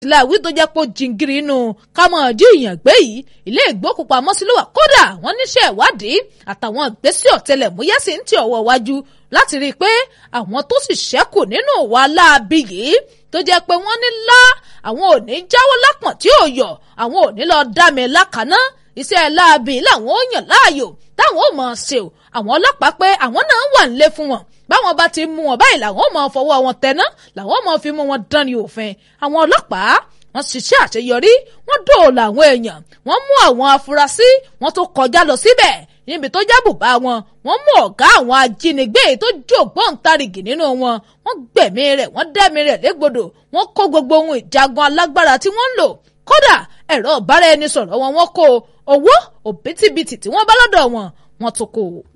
láwí tó jẹ́ pé jìngìrì inú ká mọ̀ jí ìyàn gbé yìí ilé ìgbókùpamọ́sí ló wà kódà wọ́n níṣẹ́ ìwádìí àtàwọn ìgbésẹ̀ ọ̀tẹlẹ̀múyẹ́ sì ń tì ọwọ́ wájú láti rí i pé àwọn tó sì ṣẹ́kù nínú ìwà láabi yìí tó jẹ́ pé wọ́n ní lá àwọn ò ní jáwọ́ lápọ̀n tí ò yọ̀ àwọn ò ní lọ dá mi lákàná iṣẹ́ láabi làwọn ò yàn láàyò táwọn ò mọ̀ ṣe o àwọn ọlọ́pàá pé àwọn náà wà nílé fún wọn báwọn bá ti mú wọn báyìí làwọn ò mọ̀ fọwọ́ wọn tẹná làwọn ò mọ̀ fi mú wọn dán ní òfin àwọn ọlọ́pàá wọ́n ṣiṣẹ́ àṣeyọrí wọ́n dóòlà àwọn èèyàn wọ́n mú àwọn afurasí wọ́n tó kọjá lọ síbẹ̀ níbi tó jẹ́ bùbá wọn wọ́n mú ọ̀gá àwọn ajínigbé tó jó gbọ́ǹtarìgì nínú wọn wọ́n gbẹ̀mí rẹ̀ wọ́n dẹ́mi rẹ̀ légbodò wọ́n kó gbogbo ohun ìjagun alágbára tí wọ́n ń lò kódà ẹ̀rọ ìbáraẹnisọ̀rọ̀ wọn wọ́n kó owó òbítíbitì tí wọ́n bá lọ́dọ̀ wọn wọ́n tún kó o.